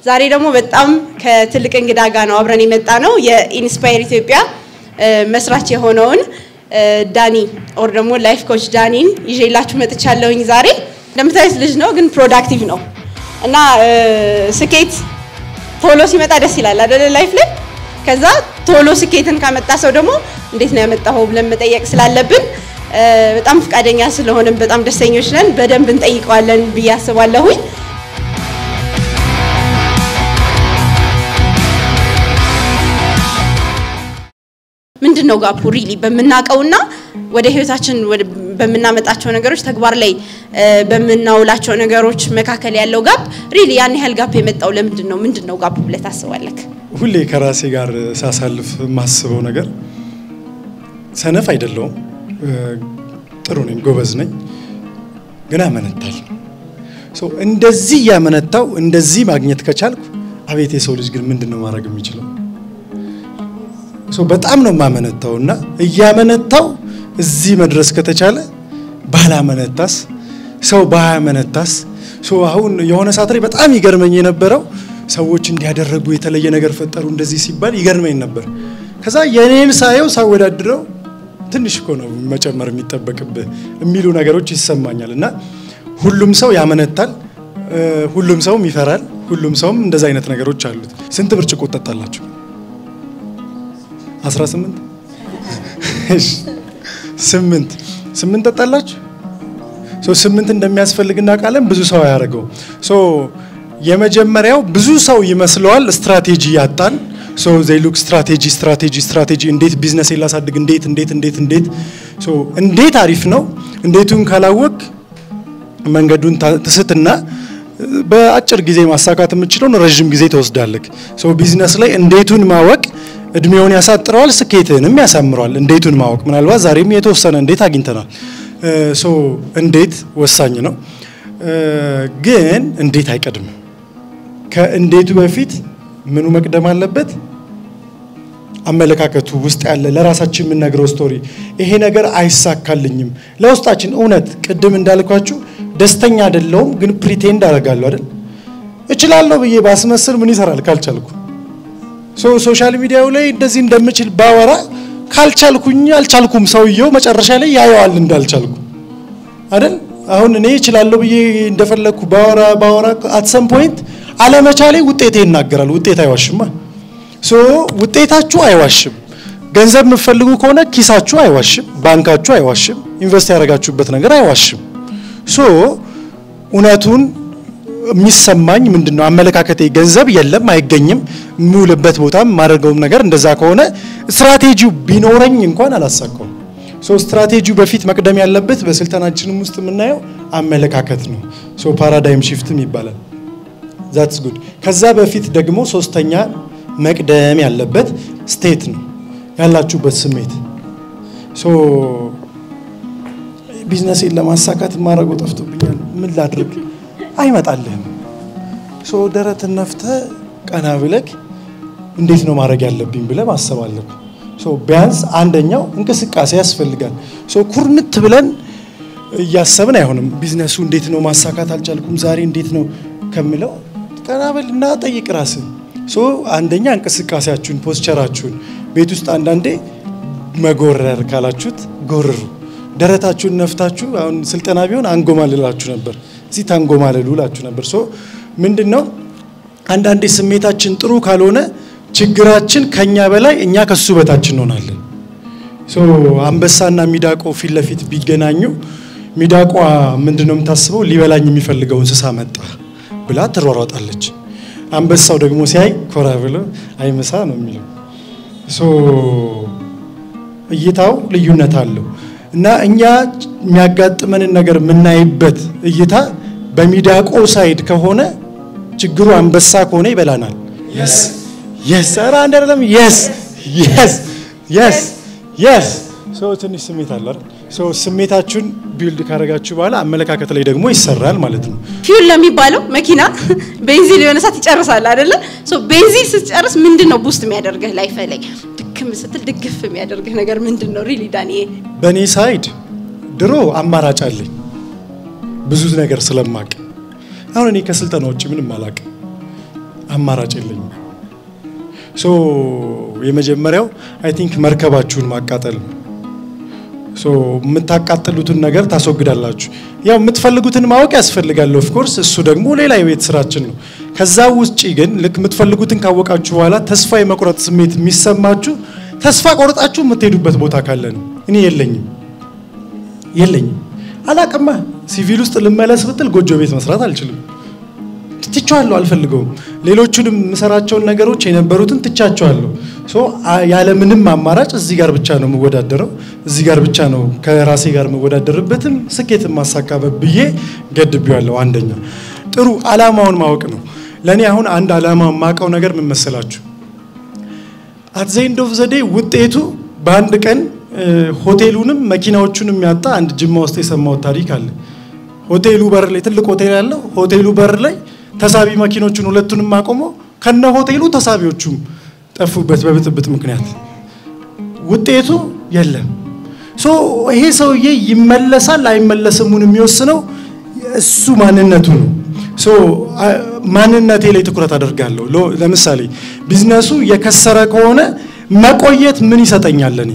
ዛሬ ደግሞ በጣም ከትልቅ እንግዳ ጋር ነው አብረን የመጣ ነው። የኢንስፓየር ኢትዮጵያ መስራች የሆነውን ዳኒ ኦር ደግሞ ላይፍ ኮች ዳኒን ይዤላችሁ መጥቻለሁኝ። ዛሬ እንደምታዩት ልጅ ነው፣ ግን ፕሮዳክቲቭ ነው እና ስኬት ቶሎ ሲመጣ ደስ ይላል አይደለ? ላይፍ ላይ ከዛ ቶሎ ስኬትን ካመጣ ሰው ደግሞ እንዴት ነው ያመጣኸው ብለን መጠየቅ ስላለብን በጣም ፈቃደኛ ስለሆንም በጣም ደስተኞች ነን። በደንብ እንጠይቀዋለን ብዬ አስባለሁኝ። ምንድን ነው ጋፑ ሪሊ በምናውቀውና ወደ ህይወታችን በምናመጣቸው ነገሮች ተግባር ላይ በምናውላቸው ነገሮች መካከል ያለው ጋፕ ሪሊ ያን ያህል ጋፕ የመጣው ለምንድን ነው? ምንድን ነው ጋፑ ብለህ ታስባለህ? ሁሌ ከራሴ ጋር ሳሳልፍ የማስበው ነገር ሰነፍ አይደለውም፣ ጥሩ ነኝ፣ ጎበዝ ነኝ፣ ግን አመነታል። እንደዚህ እያመነታው እንደዚህ ማግኘት ከቻልኩ አቤት የሰው ልጅ ግን ምንድን ነው ማድረግ የሚችለው? በጣም ነው የማመነታው እና እያመነታው እዚህ መድረስ ከተቻለ ባላመነታስ ሰው ባያመነታስ አሁን የሆነ ሰዓት ላይ በጣም ይገርመኝ የነበረው ሰዎች እንዲያደረጉ የተለየ ነገር ፈጠሩ እንደዚህ ሲባል ይገርመኝ ነበር። ከዛ የኔን ሳየው ሳወዳድረው ትንሽ እኮ ነው መጨመር የሚጠበቅብህ የሚሉ ነገሮች ይሰማኛል እና ሁሉም ሰው ያመነታል፣ ሁሉም ሰውም ይፈራል፣ ሁሉም ሰውም እንደዚ አይነት ነገሮች አሉት። ስንት ብርጭቆ ጠጣላችሁ? 18 ስምንት ስምንት ጠጣላችሁ። ስምንት እንደሚያስፈልግ እናውቃለን። ብዙ ሰው አያደርገው። የመጀመሪያው ብዙ ሰው ይመስለዋል ስትራቴጂ ያጣን ዘይ ሉክ ስትራቴጂ ስትራቴጂ ስትራቴጂ እንዴት ቢዝነስ ላሳድግ እንዴት እንዴት እንዴት እንዴት እንዴት አሪፍ ነው። እንዴቱን ካላወቅ መንገዱን ትስትና በአጭር ጊዜ ማሳካት የምችለውን ረዥም ጊዜ ትወስዳለህ። ቢዝነስ ላይ እንዴቱን ማወቅ እድሜውን ያሳጥረዋል፣ ስኬትንም ያሳምረዋል። እንዴቱን ማወቅ ምናልባት ዛሬም የተወሰነ እንዴት አግኝተናል። እንዴት ወሳኝ ነው፣ ግን እንዴት አይቀድምም። ከእንዴቱ በፊት ምኑ መቅደም አለበት? አመለካከቱ ውስጥ ያለ ለራሳችን የምንነግረው ስቶሪ፣ ይሄ ነገር አይሳካልኝም፣ ለውስጣችን እውነት። ቅድም እንዳልኳችሁ ደስተኛ አይደለሁም፣ ግን ፕሪቴንድ አደርጋለሁ አይደል? እችላለሁ ብዬ ባስመስል ምን ይሰራል ካልቻልኩ ሶሻል ሚዲያው ላይ እንደዚህ እንደምችል ባወራ ካልቻልኩኝ አልቻልኩም። ሰውየው መጨረሻ ላይ ያየዋል እንዳልቻልኩ አይደል? አሁን እኔ እችላለሁ ብዬ እንደፈለግኩ ባወራ ባወራ አትሰም ፖይንት አለመቻሌ ውጤቴ ይናገራል። ውጤት አይዋሽማ። ሶ ውጤታችሁ አይዋሽም። ገንዘብ የምትፈልጉ ከሆነ ኪሳችሁ አይዋሽም፣ ባንካችሁ አይዋሽም፣ ኢንቨስት ያደረጋችሁበት ነገር አይዋሽም። ሶ እውነቱን የሚሰማኝ ምንድን ነው? አመለካከቴ ገንዘብ የለም አይገኝም፣ የምውልበት ቦታም የማደርገውም ነገር እንደዛ ከሆነ ስትራቴጂው ቢኖረኝ እንኳን አላሳካውም። ሶ ስትራቴጂው በፊት መቅደም ያለበት በስልጠናችንም ውስጥ የምናየው አመለካከት ነው። ሶ ፓራዳይም ሺፍትም ይባላል። ዛትስ ጉድ። ከዛ በፊት ደግሞ ሶስተኛ መቅደም ያለበት ስቴት ነው፣ ያላችሁበት ስሜት። ሶ ቢዝነሴን ለማሳካት የማደርገው ጠፍቶብኛል፣ ምን ላድርግ አይመጣልህም። ሶ ደረትን ነፍተህ ቀና ብለህ እንዴት ነው ማድረግ ያለብኝ ብለህ ማሰብ አለብህ። ሶ ቢያንስ አንደኛው እንቅስቃሴ ያስፈልጋል። ሶ ኩርንት ብለን እያሰብን አይሆንም። ቢዝነሱ እንዴት ነው ማሳካት አልቻልኩም ዛሬ እንዴት ነው ከምለው ቀና በልና ጠይቅ ራስን። ሶ አንደኛ እንቅስቃሴያችሁን፣ ፖስቸራችሁን ቤት ውስጥ አንዳንዴ መጎረር ካላችሁት ጎርሩ። ደረታችሁን ነፍታችሁ አሁን ስልጠና ቢሆን አንጎማልላችሁ ነበር እዚህ ታንጎማለሉ ላችሁ ነበር። ሶ ምንድን ነው አንዳንዴ ስሜታችን ጥሩ ካልሆነ ችግራችን ከኛ በላይ እኛ ከሱ በታች እንሆናለን። ሶ አንበሳና ሚዳቆ ፊት ለፊት ቢገናኙ ሚዳቋ ምንድን ነው የምታስበው? ሊበላኝ የሚፈልገው እንስሳ መጣ ብላ ትሯሯጣለች። አንበሳው ደግሞ ሲያይ ኮራ ብሎ አይምሳ ነው የሚለው። ሶ እይታው ልዩነት አለው እና እኛ የሚያጋጥመንን ነገር የምናይበት እይታ በሚዳቆ ሳይድ ከሆነ ችግሩ አንበሳ ከሆነ ይበላናል። የስ የስ ኧረ አንድ አይደለም። የስ የስ የስ የስ ሰው ትንሽ ስሜት አለ አይደል? ሰው ስሜታችሁን ቢልድ ካደረጋችሁ በኋላ አመለካከት ላይ ደግሞ ይሰራል ማለት ነው። ፊውል ለሚባለው መኪና ቤንዚን የሆነ ሰዓት ይጨርሳል አይደለ? ሶ ቤንዚን ስትጨርስ ምንድን ነው ቡስት የሚያደርግህ ላይፍ ላይ ድክም ስትል ድግፍ የሚያደርግህ ነገር ምንድን ነው? ሪሊ ዳኒ በእኔ ሳይድ ድሮ አማራጭ አለኝ ብዙ ነገር ስለማቅ አሁን እኔ ከስልጠና ውጭ ምንም አላቅ አማራጭ የለኝም። ሶ የመጀመሪያው አይ ቲንክ መርከባችሁን ማቃጠል ነው። ሶ የምታቃጥሉትን ነገር ታስወግዳላችሁ። ያው የምትፈልጉትን ማወቅ ያስፈልጋል። ኦፍ ኮርስ እሱ ደግሞ ሌላ የቤት ስራችን ነው። ከዛ ውጪ ግን ልክ የምትፈልጉትን ካወቃችሁ በኋላ ተስፋ የመቁረጥ ስሜት የሚሰማችሁ ተስፋ ቆርጣችሁ የምትሄዱበት ቦታ ካለ ነው። እኔ የለኝም የለኝም አላቅማ። ሲቪል ውስጥ ልመለስ ብትል ጎጆ ቤት መስራት አልችልም። ትቻቸዋለሁ፣ አልፈልገውም። ሌሎቹንም የምሰራቸውን ነገሮች የነበሩትን ትቻቸዋለሁ። ሶ ያለምንም አማራጭ እዚህ ጋር ብቻ ነው የምወዳደረው፣ እዚህ ጋር ብቻ ነው ከራሴ ጋር የምወዳደርበትም ስኬት ማሳካበት ብዬ ገድቤዋለሁ። አንደኛ ጥሩ አላማውን ማወቅ ነው። ለእኔ አሁን አንድ አላማ የማውቀው ነገር ምን መሰላችሁ? አት ዘ ኤንድ ኦፍ ዘ ዴይ ውጤቱ በአንድ ቀን ሆቴሉንም መኪናዎቹንም ያጣ አንድ ጅማ ውስጥ የሰማሁት ታሪክ አለ። ሆቴሉ በር ላይ ትልቅ ሆቴል ያለው ሆቴሉ በር ላይ ተሳቢ መኪኖቹን ሁለቱንም አቆሞ ከነ ሆቴሉ ተሳቢዎቹም ጠፉበት በብጥብጥ ምክንያት። ውጤቱ የለም። ሶ ይሄ ሰውዬ ይመለሳል አይመለስሙን የሚወስነው እሱ ማንነቱ ነው። ሶ ማንነቴ ላይ ትኩረት አደርጋለሁ። ለምሳሌ ቢዝነሱ የከሰረ ከሆነ መቆየት ምን ይሰጠኛል? እኔ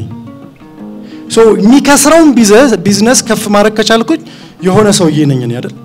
ሶ የሚከስረውን ቢዝነስ ከፍ ማድረግ ከቻልኩኝ የሆነ ሰውዬ ነኝ እኔ አይደል?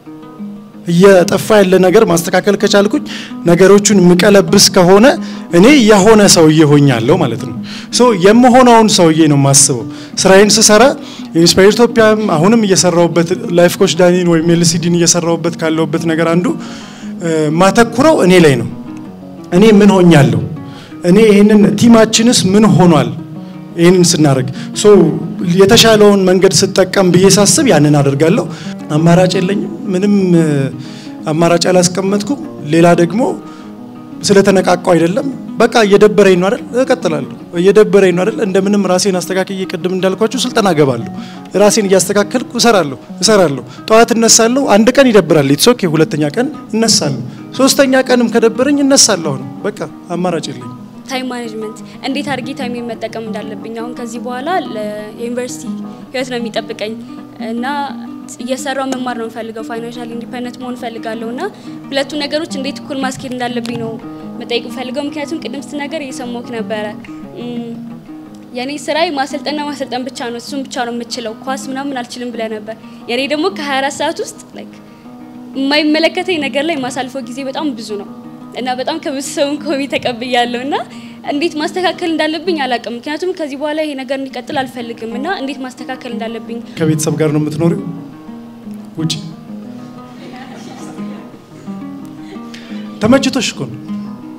እየጠፋ ያለ ነገር ማስተካከል ከቻልኩኝ ነገሮቹን የምቀለብስ ከሆነ እኔ የሆነ ሰውዬ ሆኛለሁ ማለት ነው። ሶ የምሆነውን ሰውዬ ነው የማስበው። ስራዬን ስሰራ ኢንስፓየር ኢትዮጵያም አሁንም እየሰራሁበት ላይፍ ኮች ዳኒን ወይም ኤልሲዲን እየሰራሁበት ካለሁበት ነገር አንዱ ማተኩረው እኔ ላይ ነው። እኔ ምን ሆኛለሁ? እኔ ይህንን ቲማችንስ ምን ሆኗል? ይህንን ስናደርግ ሶ የተሻለውን መንገድ ስጠቀም ብዬ ሳስብ ያንን አደርጋለሁ። አማራጭ የለኝም። ምንም አማራጭ አላስቀመጥኩም። ሌላ ደግሞ ስለተነቃቀው አይደለም። በቃ እየደበረኝ ነው አይደል? እቀጥላለሁ። እየደበረኝ ነው አይደል? እንደምንም ራሴን አስተካክዬ ቅድም እንዳልኳችሁ ስልጠና ገባለሁ። ራሴን እያስተካከልኩ እሰራለሁ እሰራለሁ። ጠዋት እነሳለሁ። አንድ ቀን ይደብራል። ኢትስ ኦኬ። ሁለተኛ ቀን እነሳለሁ። ሶስተኛ ቀንም ከደበረኝ እነሳለሁ ነው። በቃ አማራጭ የለኝም። ታይም ማኔጅመንት እንዴት አድርጌ ታይም መጠቀም እንዳለብኝ አሁን ከዚህ በኋላ የዩኒቨርሲቲ ህይወት ነው የሚጠብቀኝ እና እየሰራው መማር ነው የምፈልገው። ፋይናንሻል ኢንዲፔንደንት መሆን እፈልጋለሁ እና ሁለቱ ነገሮች እንዴት እኩል ማስኬድ እንዳለብኝ ነው መጠየቅ የምፈልገው። ምክንያቱም ቅድም ስትናገር እየሰማሁህ ነበረ። የኔ ስራዬ ማሰልጠንና ማሰልጠን ብቻ ነው፣ እሱም ብቻ ነው የምችለው፣ ኳስ ምናምን አልችልም ብለህ ነበር። የኔ ደግሞ ከ24 ሰዓት ውስጥ ላይክ የማይመለከተኝ ነገር ላይ የማሳልፈው ጊዜ በጣም ብዙ ነው እና በጣም ከብዙ ሰውን ኮሚ ተቀብያለሁ እና እንዴት ማስተካከል እንዳለብኝ አላውቅም። ምክንያቱም ከዚህ በኋላ ይሄ ነገር እንዲቀጥል አልፈልግም እና እንዴት ማስተካከል እንዳለብኝ ከቤተሰብ ጋር ነው የምትኖሪው? ውጭ ተመችቶሽ እኮ ነው።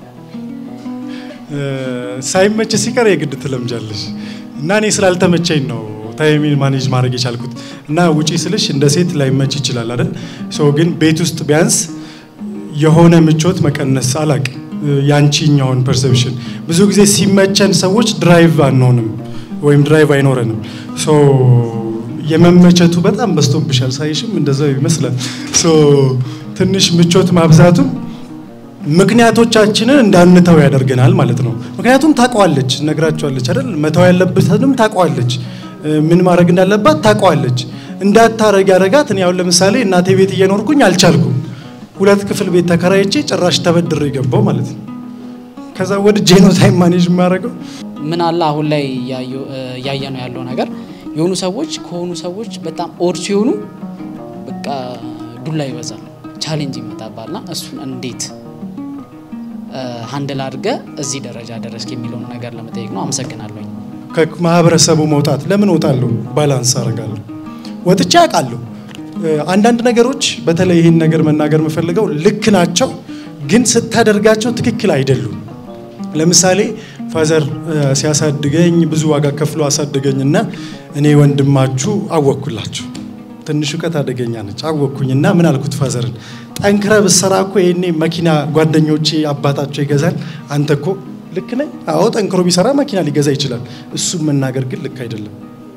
ሳይመች ሲቀር የግድ ትለምጃለሽ እና እኔ ስላልተመቸኝ ነው ታይሚን ማኔጅ ማድረግ የቻልኩት እና ውጪ ስልሽ እንደ ሴት ላይመች ይችላል አይደል? ሰው ግን ቤት ውስጥ ቢያንስ የሆነ ምቾት መቀነስ አላቅ ያንቺኛውን ፐርሰፕሽን ብዙ ጊዜ ሲመቸን ሰዎች ድራይቭ አንሆንም ወይም ድራይቭ አይኖረንም። ሶ የመመቸቱ በጣም በዝቶብሻል። ሳይሽም እንደዛው ይመስላል። ሶ ትንሽ ምቾት ማብዛቱም ምክንያቶቻችንን እንዳንተው ያደርገናል ማለት ነው። ምክንያቱም ታውቀዋለች፣ ነግራቸዋለች አይደል? መተው ያለበትንም ታውቀዋለች፣ ምን ማድረግ እንዳለባት ታውቀዋለች። እንዳታረግ ያደረጋት እኔ አሁን ለምሳሌ እናቴ ቤት እየኖርኩኝ አልቻልኩም። ሁለት ክፍል ቤት ተከራይቼ ጭራሽ ተበድሬ ገባው ማለት ነው። ከዛ ወድጄ ነው ታይም ማኔጅ የማደርገው። ምን አለ አሁን ላይ እያየ ነው ያለው ነገር የሆኑ ሰዎች ከሆኑ ሰዎች በጣም ኦድ ሲሆኑ በቃ ዱላ ይበዛል፣ ቻሌንጅ ይመጣባልና እሱን እንዴት ሀንድል አድርገ እዚህ ደረጃ ደረስክ የሚለውን ነገር ለመጠየቅ ነው። አመሰግናለሁኝ። ከማህበረሰቡ መውጣት ለምን እወጣለሁ? ባላንስ አደርጋለሁ። ወጥቼ አውቃለሁ። አንዳንድ ነገሮች በተለይ ይህን ነገር መናገር የምፈልገው ልክ ናቸው፣ ግን ስታደርጋቸው ትክክል አይደሉም። ለምሳሌ ፋዘር ሲያሳድገኝ ብዙ ዋጋ ከፍሎ አሳደገኝ እና እኔ ወንድማችሁ አወቅኩላችሁ። ትንሽ እውቀት አደገኛ ነች። አወቅኩኝ እና ምን አልኩት ፋዘርን፣ ጠንክረ ብሰራ እኮ ይሄኔ መኪና ጓደኞቼ አባታቸው ይገዛል። አንተ እኮ ልክ ነኝ። አዎ ጠንክሮ ቢሰራ መኪና ሊገዛ ይችላል። እሱም መናገር ግን ልክ አይደለም።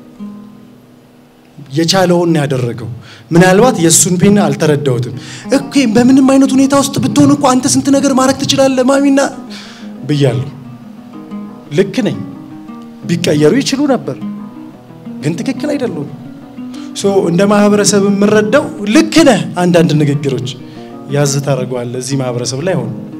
የቻለውን ያደረገው ምናልባት የእሱን ፔን አልተረዳሁትም። እኮ በምንም አይነት ሁኔታ ውስጥ ብትሆን እኮ አንተ ስንት ነገር ማድረግ ትችላለህ ማሚና ብያለሁ። ልክ ነኝ። ቢቀየሩ ይችሉ ነበር፣ ግን ትክክል አይደሉም። ሶ እንደ ማህበረሰብ የምረዳው ልክ ነህ። አንዳንድ ንግግሮች ያዝ ታደርገዋለህ። እዚህ ማህበረሰብ ላይ ሆኑ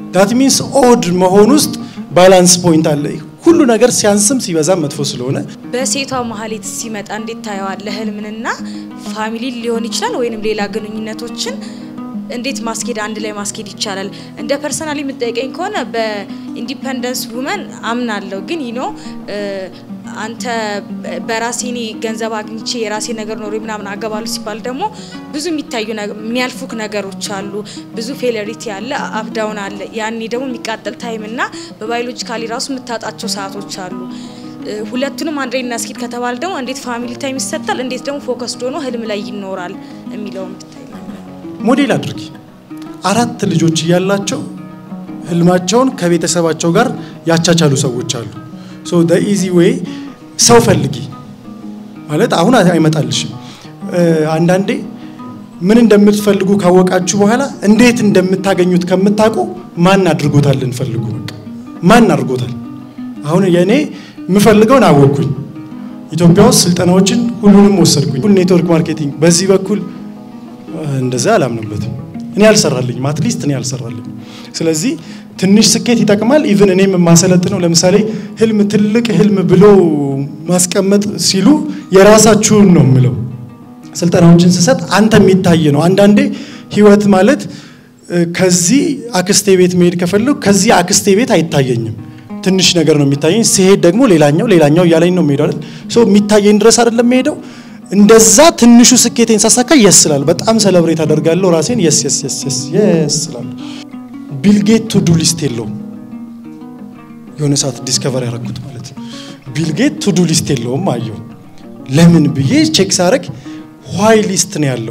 ዳት ሚንስ ኦድ መሆን ውስጥ ባላንስ ፖይንት አለ። ሁሉ ነገር ሲያንስም ሲበዛም መጥፎ ስለሆነ በሴቷ መሀሌት ሲመጣ እንዴት ታየዋለህ? ህልምንና ፋሚሊ ሊሆን ይችላል ወይንም ሌላ ግንኙነቶችን እንዴት ማስኬድ አንድ ላይ ማስኬድ ይቻላል? እንደ ፐርሰናሊ የምጠይቀኝ ከሆነ በኢንዲፐንደንስ ውመን አምናለሁ። ግን ይኖ አንተ በራሴ እኔ ገንዘብ አግኝቼ የራሴ ነገር ኖሮ ምናምን አገባሉ ሲባል ደግሞ ብዙ የሚታዩ የሚያልፉክ ነገሮች አሉ። ብዙ ፌለሪቲ አለ፣ አፕዳውን አለ። ያኔ ደግሞ የሚቃጠል ታይም እና በባዮሎጂካሊ ራሱ የምታጣቸው ሰዓቶች አሉ። ሁለቱንም አንድ ላይ እናስኬድ ከተባለ ደግሞ እንዴት ፋሚሊ ታይም ይሰጣል፣ እንዴት ደግሞ ፎከስድ ሆኖ ህልም ላይ ይኖራል የሚለውን ብታይ ሞዴል አድርጊ። አራት ልጆች እያላቸው ህልማቸውን ከቤተሰባቸው ጋር ያቻቻሉ ሰዎች አሉ። ሶ ደ ኢዚ ዌይ ሰው ፈልጊ ማለት አሁን አይመጣልሽም። አንዳንዴ ምን እንደምትፈልጉ ካወቃችሁ በኋላ እንዴት እንደምታገኙት ከምታውቁ ማን አድርጎታል እንፈልጉ። በቃ ማን አድርጎታል። አሁን የእኔ የምፈልገውን አወቅኩኝ። ኢትዮጵያ ውስጥ ስልጠናዎችን ሁሉንም ወሰድኩኝ። ኔትወርክ ማርኬቲንግ በዚህ በኩል እንደዛ አላምንበትም። እኔ አልሰራልኝም፣ አትሊስት እኔ አልሰራልኝም። ስለዚህ ትንሽ ስኬት ይጠቅማል። ኢቭን እኔም የማሰለጥነው ለምሳሌ ህልም ትልቅ ህልም ብሎ ማስቀመጥ ሲሉ የራሳችሁን ነው የምለው። ስልጠናዎችን ስሰጥ አንተ የሚታይ ነው። አንዳንዴ ህይወት ማለት ከዚህ አክስቴ ቤት መሄድ ከፈለጉ ከዚህ አክስቴ ቤት አይታየኝም። ትንሽ ነገር ነው የሚታየኝ። ሲሄድ ደግሞ ሌላኛው ሌላኛው እያለኝ ነው የሚሄደው አይደል? ሶ የሚታየኝ ድረስ አይደለም የሚሄደው እንደዛ ትንሹ ስኬቴን ሳሳካ የስ ስላል በጣም ሰለብሬት አደርጋለሁ ራሴን የስ የስ የስ የስ የስ ስላል ቢልጌት ቱ ዱ ሊስት የለውም። የሆነ ሰዓት ዲስከቨር ያደረኩት ማለት ነው። ቢልጌት ቱ ዱ ሊስት የለውም አየሁ። ለምን ብዬ ቼክ ሳረግ ዋይ ሊስት ነው ያለው።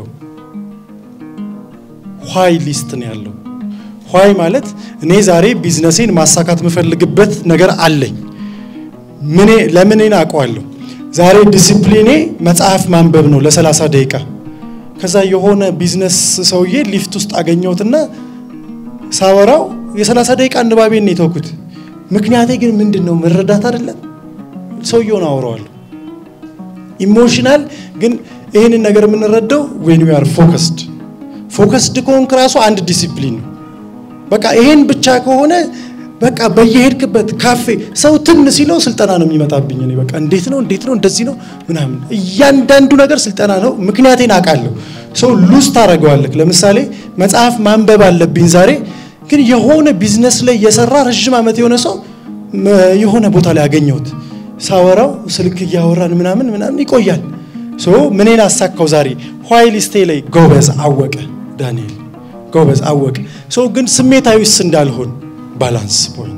ዋይ ሊስት ነው ያለው። ዋይ ማለት እኔ ዛሬ ቢዝነሴን ማሳካት የምፈልግበት ነገር አለኝ። ምኔ ለምኔን አውቀዋለሁ። ዛሬ ዲሲፕሊኔ መጽሐፍ ማንበብ ነው ለ30 ደቂቃ። ከዛ የሆነ ቢዝነስ ሰውዬ ሊፍት ውስጥ አገኘሁትና ሳወራው የ30 ደቂቃ አንባቤን ነው የተውኩት። ምክንያቴ ግን ምንድን ነው መረዳት አይደለም። ሰውየውን አወራዋለሁ። ኢሞሽናል ግን ይህንን ነገር የምንረዳው ዌን ዊ አር ፎከስድ ፎከስድ ከሆንክ ራሱ አንድ ዲሲፕሊን ነው። በቃ ይሄን ብቻ ከሆነ በቃ በየሄድክበት ካፌ ሰው ትን ሲለው ስልጠና ነው የሚመጣብኝ። እኔ በቃ እንዴት ነው እንዴት ነው እንደዚህ ነው ምናምን፣ እያንዳንዱ ነገር ስልጠና ነው። ምክንያቴን አውቃለሁ። ሰው ሉዝ ታደርገዋለህ። ለምሳሌ መጽሐፍ ማንበብ አለብኝ ዛሬ፣ ግን የሆነ ቢዝነስ ላይ የሰራ ረዥም ዓመት የሆነ ሰው የሆነ ቦታ ላይ አገኘሁት። ሳወራው ስልክ እያወራን ምናምን ምናምን ይቆያል። ሶ ምኔን አሳካው ዛሬ ዋይ ሊስቴ ላይ ጎበዝ አወቀ ዳንኤል ጎበዝ አወቀ። ሶ ግን ስሜታዊስ እንዳልሆን ባላንስ ፖይንት